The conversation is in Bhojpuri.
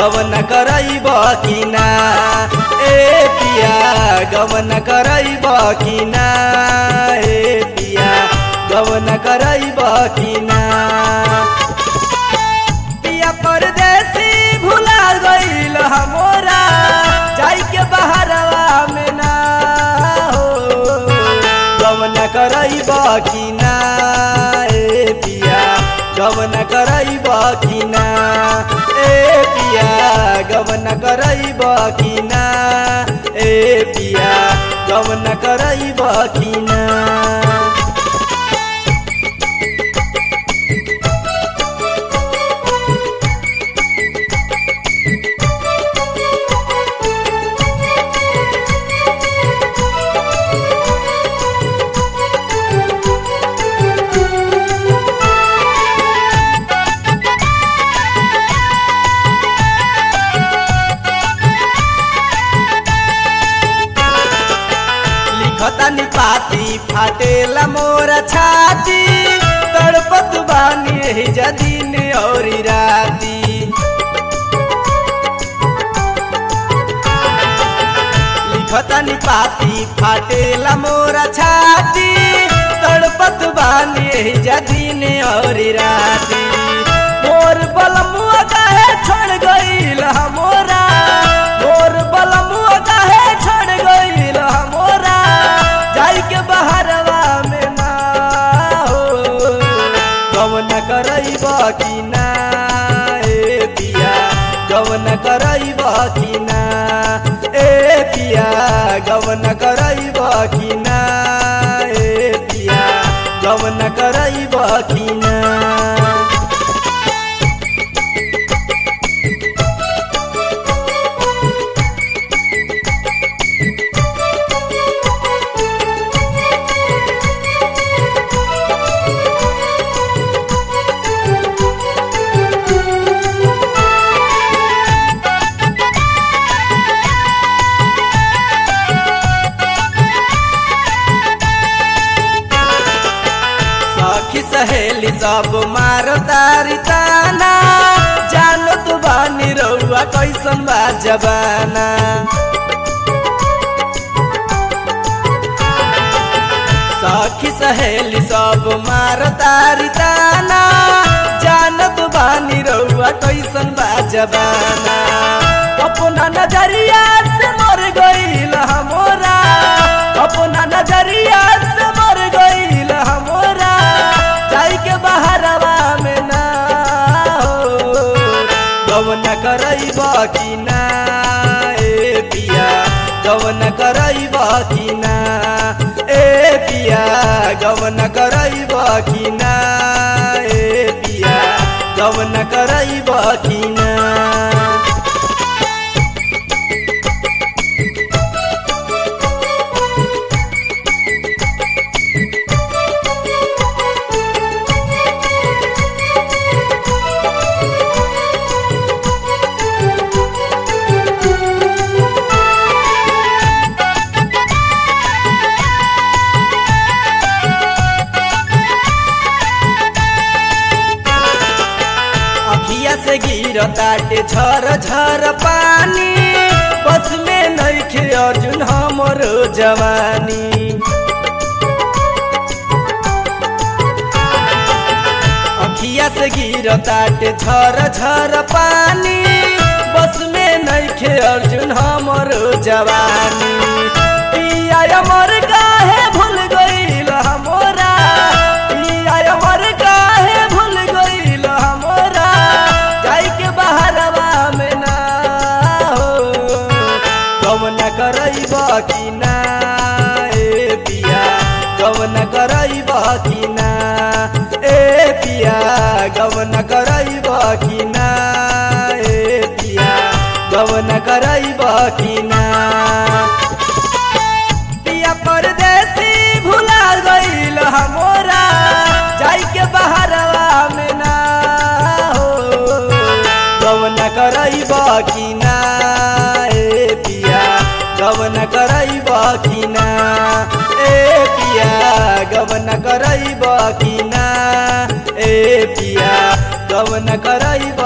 गवन करैब कि ना ए पिया गवन करैब कि ना ए पिया गवन करैब कि ना पिया परदेसी भुला गईल हमोरा जाई के बहरवा में ना हो गवन करैब कि ना ए पिया गवन करैब कि ना ए पिया गवन करैब कि ना ए पिया गवन करैब कि ना लिखतानी पाती फाटेला मोर छाती तड़पत बानी ही जदीन और राती लिखतानी पाती फाटेला मोर छाती तड़पत बानी ही जदीन और राती मोर बलमुआ काहे छोड़ गईल मोरा मोर बलमुआ काहे छोड़ गईल मोरा जाई के बहरवा में ना हो गवन करैब कि ना ए पिया गवन करैब कि ना ए पिया गवन करैब कि ना ए पिया गवन करैब कि ना सखी सहेली सब मारो तारी ताना जानो तू बानी रउआ कैसन बा जबाना सखी सहेली सब मारो तारी ताना जानो तू बानी रउआ कैसन बा जबाना अपना नजरिया से मर गईल हमोरा अपना नजरिया से मर गईल हमोरा जाई के बहरवा में ना हो गवन करैब कि ना ए पिया गवन करैब कि ना ए पिया गवन करैब कि ना ए पिया गवन करैब कि ना अखिया से गिरताटे झर झर पानी बस में नइखे अर्जुन हमरो जवानी अखिया से गिरताटे झर झर पानी बस में नइखे अर्जुन हमरो जवानी पिया अमर काहे भूल गईल हमोरा पिया अमर काहे भूल गईल हमोरा जाई के बहरवा में ना हो गवन करैब कि ना ए पिया गवन करैब कि ना ए पिया गवन करैब कि ना ए पिया गवन करैब कि ना पिया परदेसी भुला गईल हमोरा जाई के बहरवा में ना हो गवन करैब कि ना ए पिया गवन करैब कि ना ए पिया गवन करैब कि ना ए पिया गवन करैब